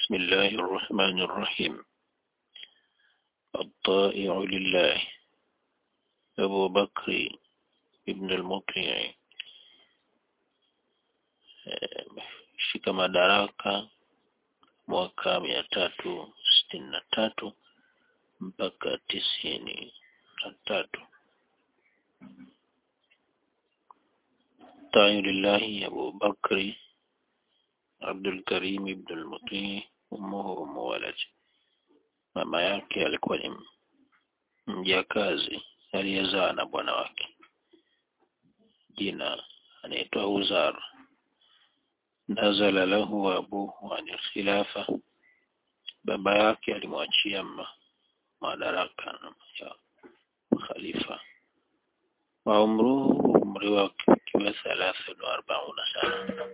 بسم الله الرحمن الرحيم الطائع لله أبو بكر ابن المطيع shika madaraka mwaka mia tatu sitini na tatu mpaka tisini na tatu tayu lillahi Abu Bakri Abdul Karim ibn al-Muti ummuhu ummu walad mama yake alikuwa ni mjakazi aliyezaa na bwana wake jina anaitwa Uzar nazala lahu abuhu an khilafa baba yake alimwachia madaraka ya khalifa wa umruhu umri wake ukiwa thalathini wa arbauna sana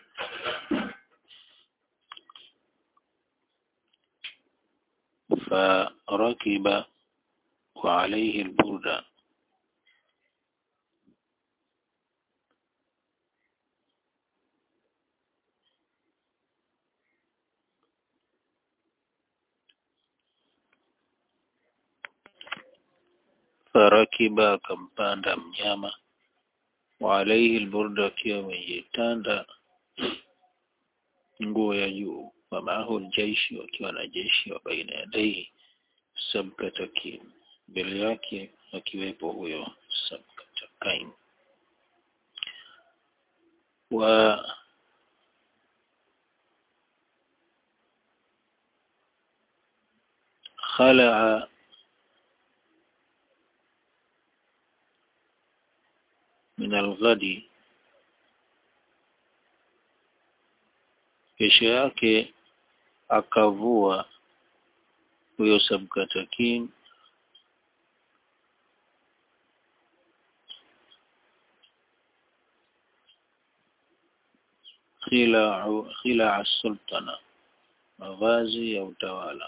فركب وعليه البردة فركب akampanda mnyama وعليه البردة akiwa amejitanda nguo ya juu wamaahu ljaishi wakiwa na jeshi wa baina yadaihi sabkatakin mbele yake akiwepo huyo sabkatakain wa خلع من الغد kesho yake akavua huyo sabkatakin khilaa sultana mavazi ya utawala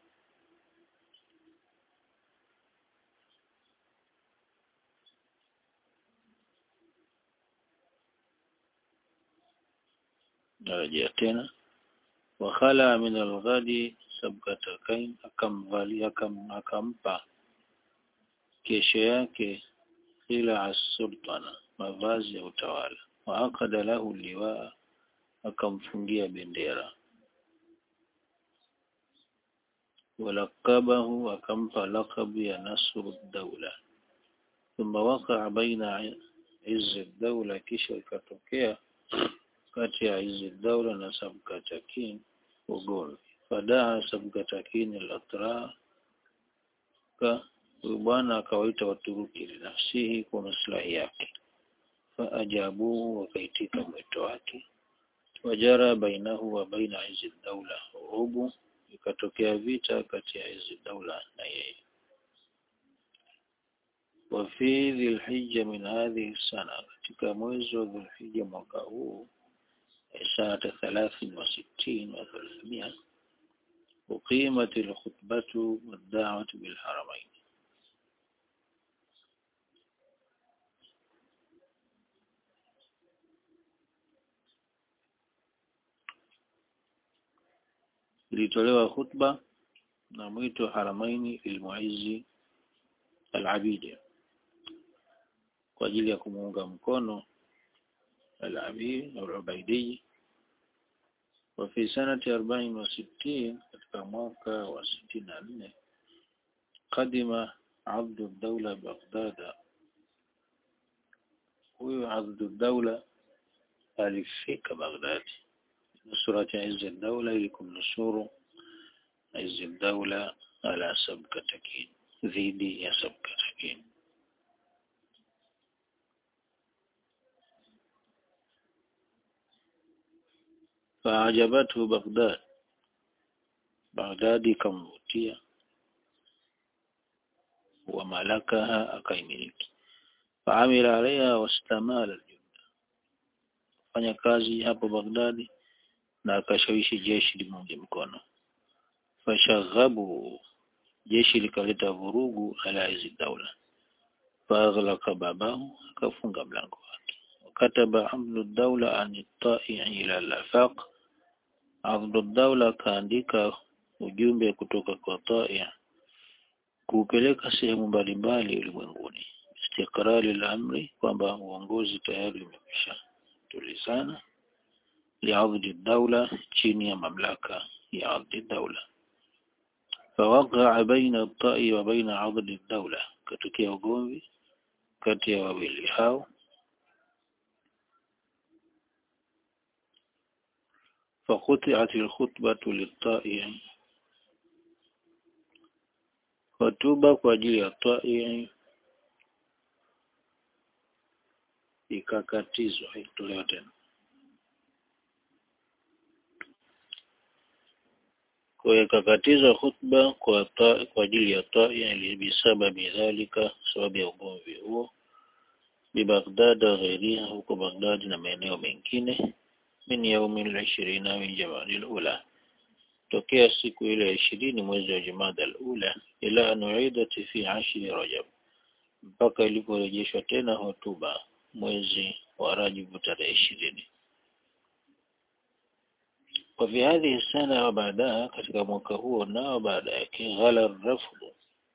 narejea tena wakhala min alghadi sabkatakain akamvalia akampa kesho yake khila sultana mavazi ya utawala wa akada lahu liwaa akamfungia bendera walakabahu akampa lakabu ya nasru daula thumma wakaa baina izzi daula kisha ikatokea kati ya hizi daula na sabkatakin ugomvi fadaa sabkatakin al-atra huyu bwana akawaita waturuki linafsihi kwa maslahi yake faajabuhu wakaitika mwito wake wajara bainahu wa baina hizi daula urubu ikatokea vita kati ya hizi daula na yeye وفي ذي الحجة من هذه السنة katika mwezi wa Dhulhijja mwaka huu سنة ثلاث وستين وثلاثمائة أقيمت الخطبة والدعوة بالحرمين ilitolewa khutba na mwito haramaini lilmuizi al-abidi kwa ajili ya kumuunga mkono al-abidi au al-ubaidi وفي سنة أربعين وستين katika mwaka wa sitini na nne قدم عبد الدولة بغداد huyu Abdu Daula alifika Baghdadi nusurati Izzi Daula ili kumnusuru Izzi Daula ala Sabkatakin dhidi ya Sabkatakin فأعجبته بغداد بغداد كمvutia وملكها akaimiliki فعمل عليها واستمال الجند fanya kazi hapo Baghdadi na akashawishi jeshi limunge mkono fashaghabu jeshi likaleta vurugu ala hizi daula faghlaqa babahu akafunga mlango wake wakataba amnu daula an ta'i ila al-afaq Abduldaula akaandika ujumbe kutoka kwa Taia kuupeleka sehemu mbalimbali ulimwenguni istiqrari la amri kwamba uongozi tayari umekwisha tulizana liadhi daula chini ya mamlaka ya adhi daula فوقع بين الطائي وبين عضد الدولة كتokea ugomvi kati ya wawili hao فقطعت الخطبة للطائع hotuba kwa ajili ya طائع ikakatizwa haikutolewa tena kwa hiyo ikakatizwa khutba kwa ta, kwa ajili ya tai bisababi dhalika sababu ya ugomvi huo bi Baghdad ghairiha huko Baghdad na maeneo mengine min yaumi al-ishirina min jamadi al-ula tokea siku ile ya ishirini mwezi wa Jumada al-ula ila an uidat fi ashri Rajab mpaka iliporejeshwa tena hotuba mwezi wa Rajab tarehe ishirini وفي هذه السنة وبعدها katika mwaka huo nao baada yake ghala rafd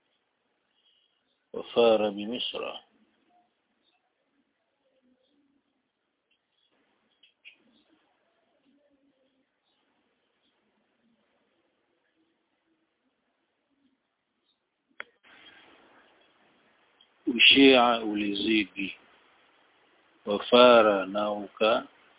وفار بمصر ushia ulizidi wafara na uka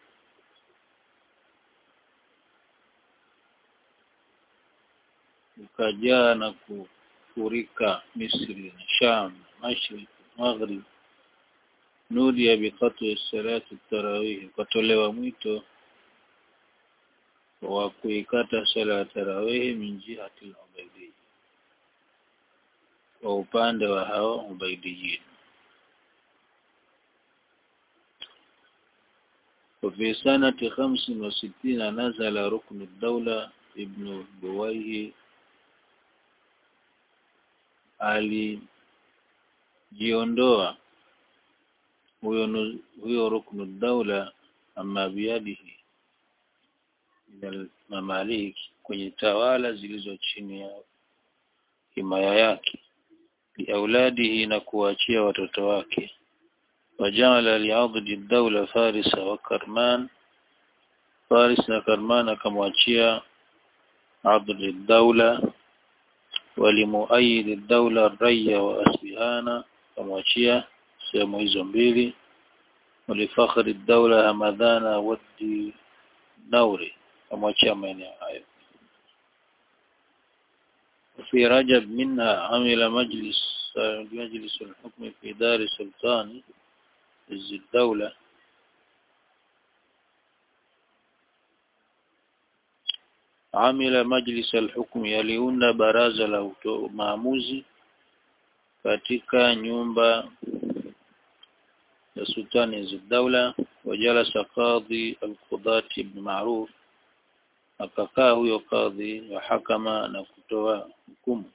ukajaa na kufurika Misri na Sham Mashriq Maghrib nudia biqat'i salati tarawih ukatolewa mwito wa kuikata sala ya tarawih min jihati al-ubaydiyya kwa upande wa hao ubaidiyin وفي سنة خمس وستين نزل ركن الدولة ابن بويه alijiondoa huyo huyo ruknu daula ama biadihi min mamalik kwenye tawala zilizo chini ya himaya yake liauladihi na kuachia watoto wake wajala liadhi daula farisa wa karman faris na karman akamwachia adli daula walimuayid daula raya wa asbihana kamwachia sehemu hizo mbili walifakhri daula hamadhana wadi nauri kamwachia maeneo hayo في رجب منها عمل مجلس مجلس الحكم في دار سلطان عز الدولة amila majlis alhukmi yaliunda baraza la maamuzi katika nyumba ya sultani Ziddaula wajalasa qadhi alqudati ibn Ma'ruf akakaa huyo kadhi wa hakama na kutoa hukumu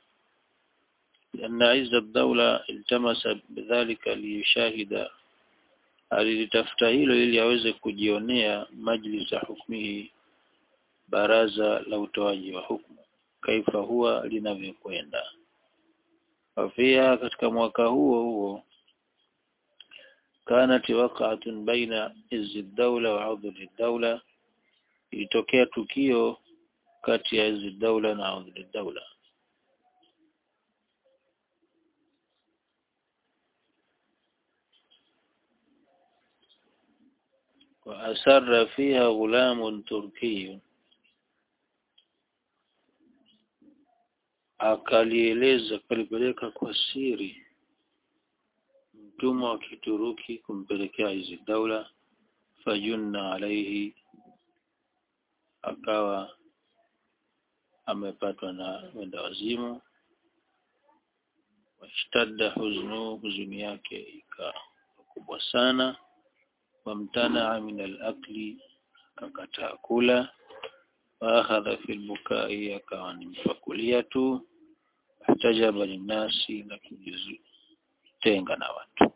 لأن عز الدولة التمس بذلك ليشاهد alilitafuta hilo ili aweze kujionea majlis ya hukmihi baraza la utoaji wa hukumu kaifa huwa linavyokwenda wafia katika mwaka huo huo kanat waqa'atun baina izzi dawla wa udhri dawla ilitokea tukio kati ya izzi dawla na udhri dawla وأسر فيها غلام تركي akalieleza kalipeleka kwa siri mtumwa wa Kituruki kumpelekea hizi daula fajunna alaihi akawa amepatwa na wenda wazimu washtadda huznu huzuni yake ikawa kubwa sana wamtanaa min al-akli akakataa kula waakhadha fi al-bukai akawa ni mfakulia tu ihtajaba linnasi na kujitenga na watu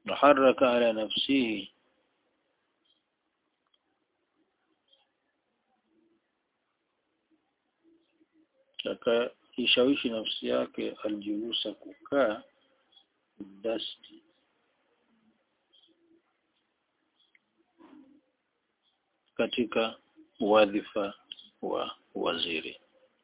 haraka ala nafsihi akaishawishi nafsi yake aljulusa kukaa dasti katika wadhifa wa waziri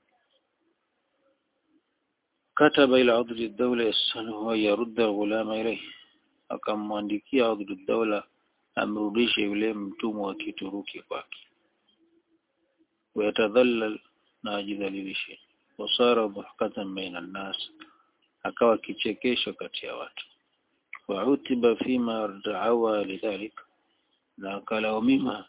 kataba ila udhri dawla yasaluhu yarudda ghulama ilayhi akamwandikia udhri dawla amrudishe yule mtumwa wa kituruki kwake wayatadhallal na ajidhalilishe wasara dhahkatan baina nnas akawa kichekesho kati ya watu wautiba fima daawa lidhalik na akalaumiwa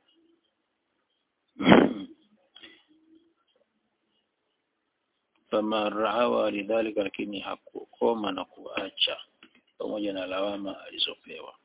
fama raawa lidhalika lakini hakukoma na kuacha pamoja na lawama alizopewa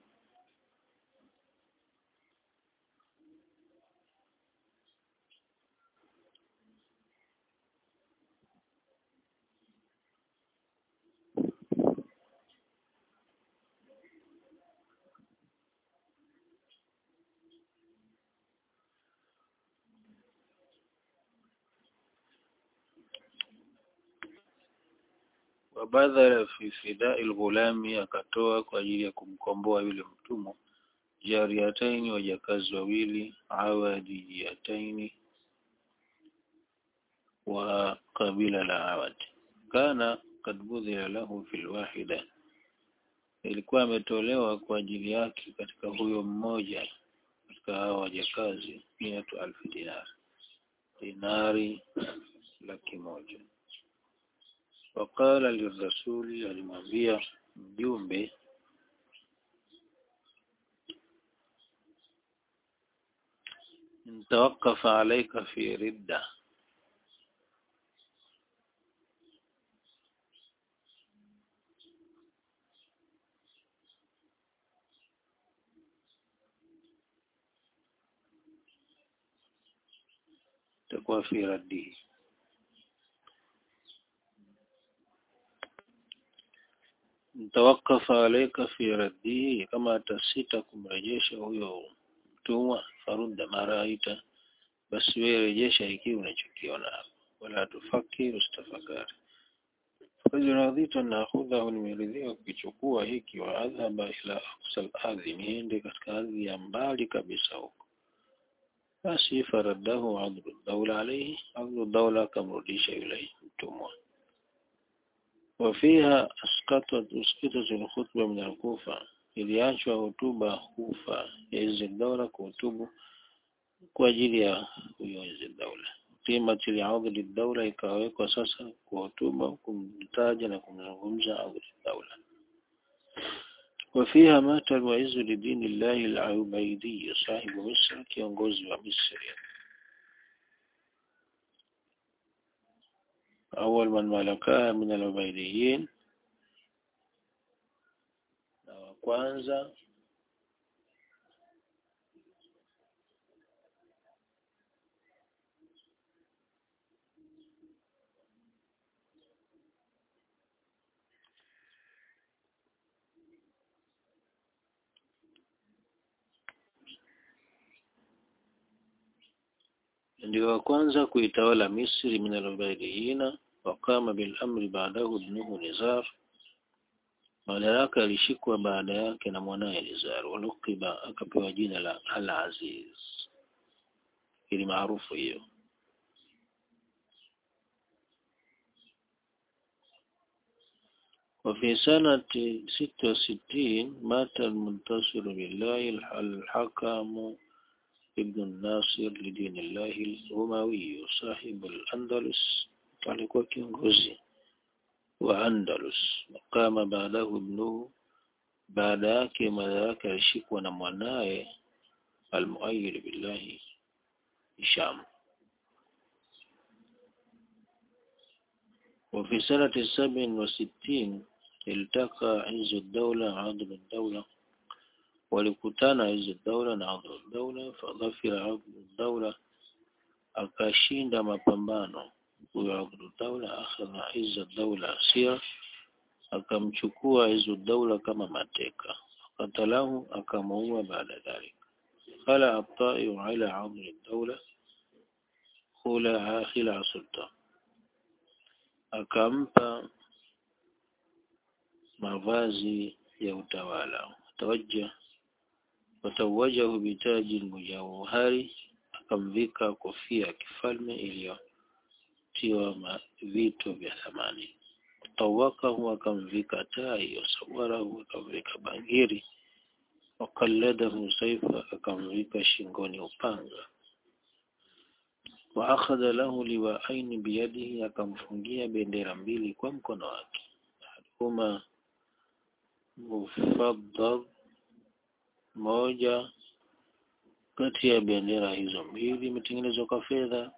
wabadhala fi fidai lghulami akatoa kwa ajili ya kumkomboa yule mtumwa jariyataini wajakazi wawili awadiyataini wa kabila la awad kana kad budhila lahu fi lwahida ilikuwa ametolewa kwa ajili yake katika huyo mmoja katika hao wajakazi miatu alfu dinar dinari laki moja waqala lirasuli alimwambia mjumbe intawakafa alaika fi ridda takuwa fi raddihi mtawakafa alaika fi raddihi kama atasita kumrejesha huyo mtumwa farudda mara aita basi wewe rejesha ikiwa unachokiona hapo wala tufakir ustafakari fajiradhita na akhudhahu nimeridhia kukichukua hiki wa adhhaba ila aqsal ardhi niende katika ardhi ya mbali kabisa huko basi faraddahu adlu dawla alayhi adlu dawla akamrudisha yule mtumwa وفيها أسقطت أسقطت الخطبة من الكوفة iliachwa hotuba Kufa ya hizi daula kuhutubu kwa ajili ya huyo hizi daula qimati li'adli daula ikawekwa sasa kuhutuba kumtaja na kumzungumza adli daula وفيها مات الوعز لدين الله العبيدي صاحب مصر kiongozi wa Misri أول من ملكها من العبيديين na wa kwanza ndio wa kwanza kuitawala Misri min al-Ubaydiyina waqama bil amri ba'dahu ibnuhu Nizar madaraka alishikwa baada yake na mwanaye Nizar walukiba akapewa jina la Al-Aziz ili maarufu hiyo وفي سنة ستة وستين مات المنتصر بالله الحكم ابن الناصر لدين الله الأموي صاحب الأندلس alikuwa kiongozi wa Andalus wakama baadahu ibnuhu baada yake madaraka alishikwa na mwanaye almuayyid billahi Hisham وفي سنة سبع وستين التقى عز الدولة عضل الدولة walikutana hizi daula na adhu daula fadhafira adhu daula akashinda mapambano huyo adhu daula akhadha izza daula asira akamchukua hizo daula kama mateka فقتله أكمه بعد ذلك خلع الطائر على عظم الدولة خلع خلع سلطان akampa mavazi ya utawala tawajja watawajahu bitaji mujawhari akamvika kofia ya kifalme iliyotiwa vito vya thamani tawakahu akamvika tai wasawarahu akamvika bangiri wakalladahu saifa akamvika shingoni upanga waakhadha lahu liwaaini biyadihi akamfungia bendera mbili kwa mkono wake ahaduhuma mufaddal moja kati ya bendera hizo mbili imetengenezwa kwa fedha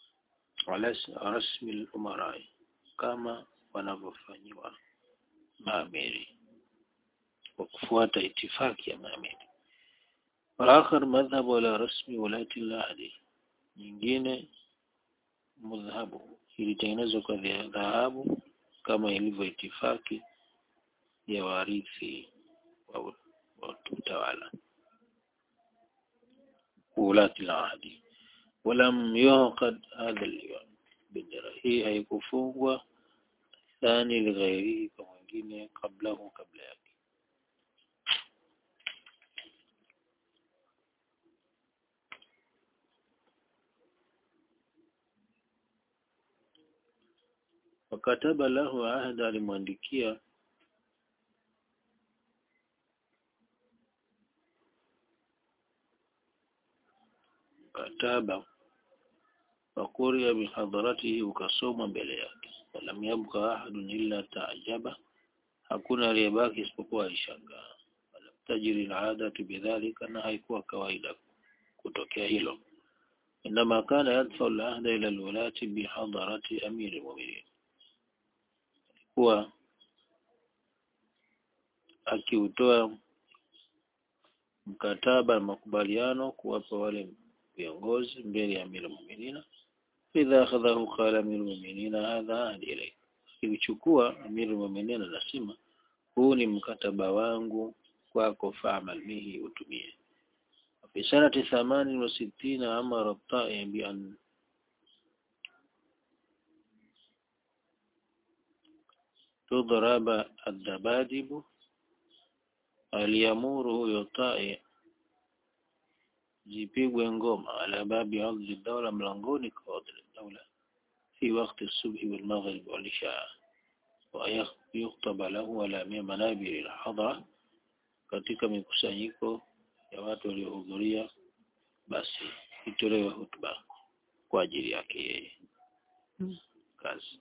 rasmi al-umarai kama wanavyofanyiwa maamiri kwa kufuata itifaki ya maamiri والآخر مذهب ولا رسمي ولاة العهد nyingine mudhahabu ilitengenezwa kwa dhahabu kama ilivyo itifaki ya warithi wa utawala ulati al-ahdi ولم يعقد هذا اليوم bendera hii haikufungwa thani lighairihi kwa mwingine kablahu kabla yake wakataba lahu ahda alimwandikia mkataba wakuria bihadharatihi ukasomwa mbele yake walam yabqa ahadun illa taajaba hakuna aliyebaki isipokuwa alishangaa walam tajri aladatu bidhalika na haikuwa kawaida kutokea hilo inama kana yadfa alahda ila alwalati bihadharati amiri almu'minin kuwa akiutoa mkataba makubaliano kuwapa wale viongozi mbele ya amiri muminina idha akhadhahu qala amir muminina hadha ahdi ilayk akichukua amir muminina anasema huu ni mkataba wangu kwako fa'mal bihi utumie fi sanati 68 amara at-ta'i bi an تضرب الدبادب aliamuru huyo tai zipigwe ngoma ala babi ardhi dawla mlangoni kwa ardhi dawla fi wakati subhi wal maghrib wal isha wa yuktaba lahu ala manabir al hadra katika mikusanyiko ya watu waliohudhuria basi itolewe hutuba kwa ajili yake yeye kazi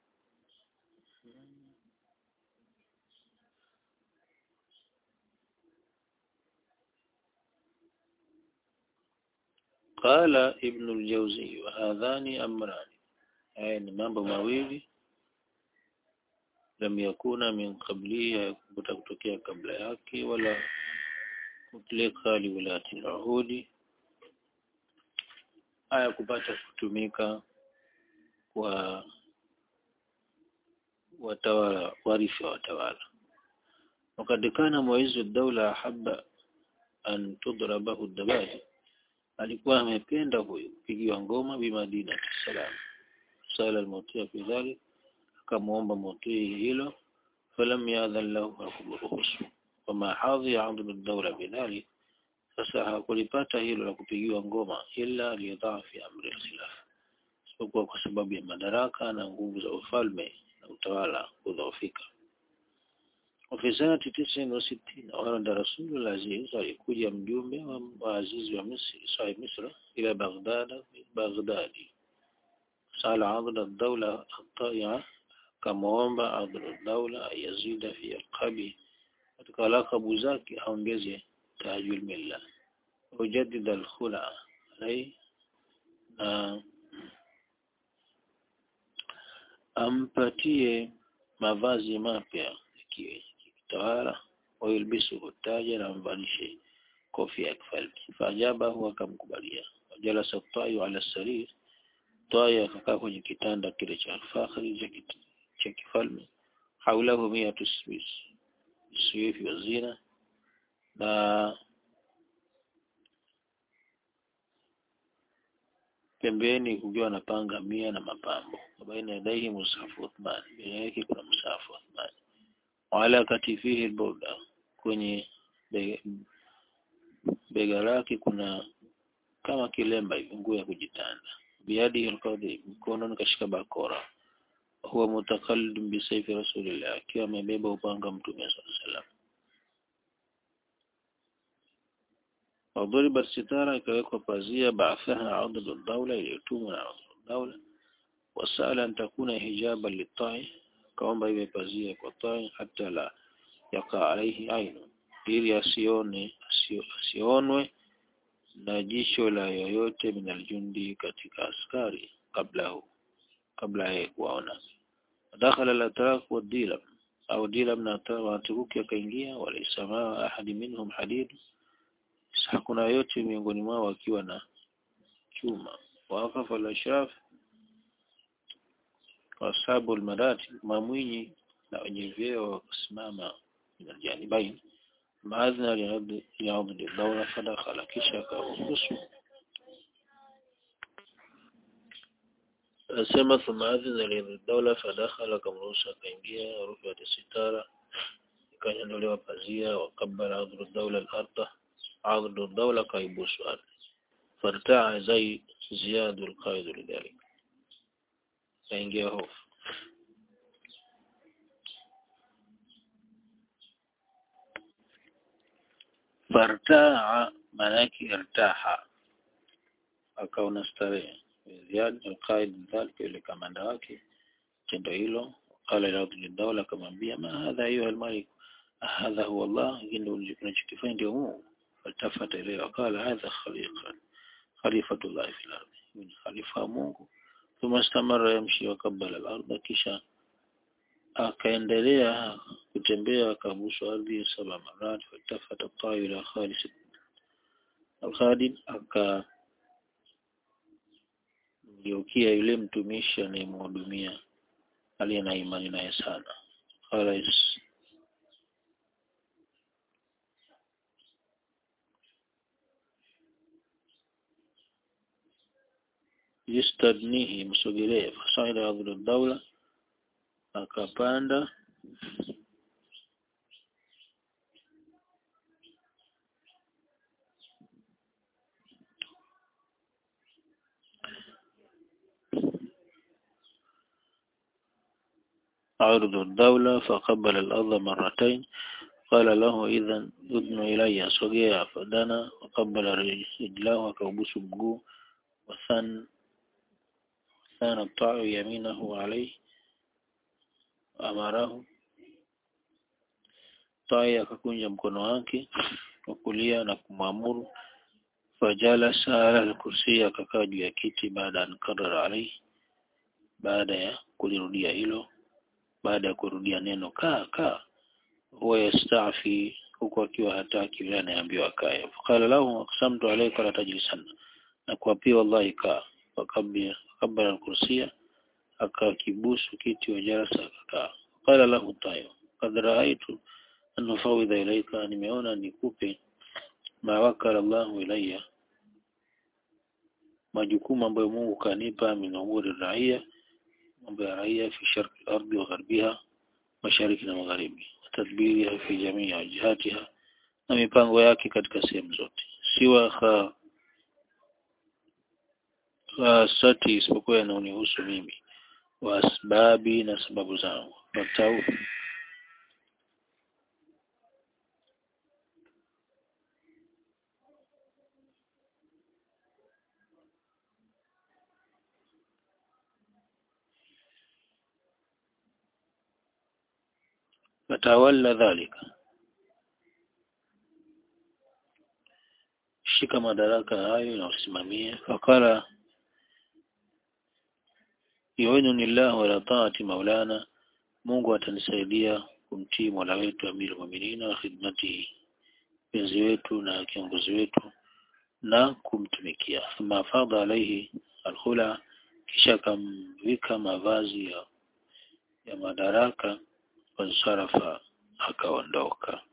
قال ابن الجوزي وهذان أمران haya ni mambo mawili lam yakuna min qablihi kuta kutokea kabla yake wala mutlika liwilati al-uhudi haya kupata kutumika kwa watawala warithi wa watawala wakati kana muizu ad-dawla ahabba an tudrabahu ad-dabadi alikuwa amependa huyo kupigiwa ngoma bimadina salam sala almutia fi dhalik akamuomba mutii hilo falam yadhan lahu hakumruhusu wama hadhi adlu ad-dawla bidhalik sasa hakulipata hilo la kupigiwa ngoma ila liyadhaa fi amri al-khilaf isipokuwa kwa sababu ya madaraka na nguvu za ufalme na utawala kudhoofika وفي سنة تسع وستين ورد رسول العزيز alikuja mjumbe wa azizi wa Misri صاحب مصر إلى بغداد بغداد سأل عضل الدولة الطائعة كموomba عضل الدولة يزيد في القبي katika lakabu zake aongeze tajul milla ujaddid al-khula alai na ampatie mavazi mapya kitawala wayulbisu taja na mvalishe kofia ya kifalme faajabahu akamkubalia wajalasa tayu ala sarir tayu akakaa kwenye kitanda kile cha fakhri cha kifalme haulahu miatu swifi wa zina na pembeni kukiwa na panga mia na mapambo baina yadaihi musafu Uthman mbele yake kuna musafu Uthman wala katifihi alburda kwenye bega, bega lake kuna kama kilemba hivi nguo ya kujitanda biadi alqadhi mkononi kashika bakora huwa mutakallid bisayfi rasulillah akiwa amebeba upanga mtume sallallahu alaihi wasallam وضربت ستارة ikawekwa pazia ba'athaha adadu dawla iliyotumwa na adadu dawla wasala an takuna hijaban litai kaomba iwe pazia kwa tai hata la yaka alaihi ainu ili asione asionwe na jicho la yoyote min aljundi katika askari kablahu kabla ya kuwaona dakhala al-atrak wa dilam au dilam na waturuki akaingia walaysa ma ahadi minhum hadid hakuna yote miongoni mwao akiwa na chuma waqafa al-ashraf wasabu al-marati mamwinyi na wenye vyeo wakasimama janibain maadhna liadhi dawla fadakhala kisha akaruhusu asema thumma adhina liadhi dawla fadakhala akamruhusu akaingia rufiat sitara ikanyolewa pazia wakabala adhru dawla al-ardh adhru dawla kaibusu ardhi fartaa zai ziyadu al-qaid lidhalik kaingia hofu fartaa manake irtaha akaona starehe Ziyad alqaid dhalika yule kamanda wake tendo hilo qala ila dawla akamwambia ma hadha ayuha almalik hadha huwa Allah ndio unachokifanya ndio Mungu faltafata ilayhi qala hadha khaliqa khalifatullah fil ardi ni khalifa Mungu thumma istamara yamshi wa kabbala al-ardh kisha akaendelea kutembea akabusu ardhi saba marat fatafata tawi ila Khalis al-Khalid aka mgeukia yule mtumishi anayemhudumia aliye na imani naye sana Khalis yastadnihi msogelee fasaida adhlu dawla akapanda عرض الدولة فقبل الأرض مرتين قال له إذا أذن إلي صغير فدنا وقبل رجله وكوبس مجوه وثن ثان الطاع يمينه عليه amarahu tai akakunja mkono wake wa kulia na kumwamuru fajalasa ala al-kursi akakaa juu ya kiti baada an karara alayhi baada ya kulirudia hilo baada ya kurudia neno kaa kaa huwa yastafi huku akiwa hataki yule anayeambiwa kae faqala lahu aqsamtu alayka la tajlisanna na kuapia wallahi kaa wakabia kabla al-kursiya akakibusu kiti wa jalasa akakaa qala lahu tayo qad raaitu an ufawidha ilayka nimeona nikupe ma wakala Allahu ilayya majukumu ambayo Mungu kanipa min umuri raia mambo ya raia fi sharqi al-ardi wa gharbiha mashariki na magharibi tadbiriha fi jamii wajihatiha na mipango yake katika sehemu zote siwa kha khasati isipokuwa yanaonihusu mimi wa asbabi na sababu zangu watau fatawalla dhalika shika madaraka hayo na usimamie fakala yuinuni llah wala taati maulana Mungu atanisaidia kumtii Mola wetu Amirul Mu'minin wa khidmatihi penzi wetu na kiongozi wetu na kumtumikia thumma fadha alaihi alkhula kisha akamvika mavazi ya, ya madaraka wansarafa akaondoka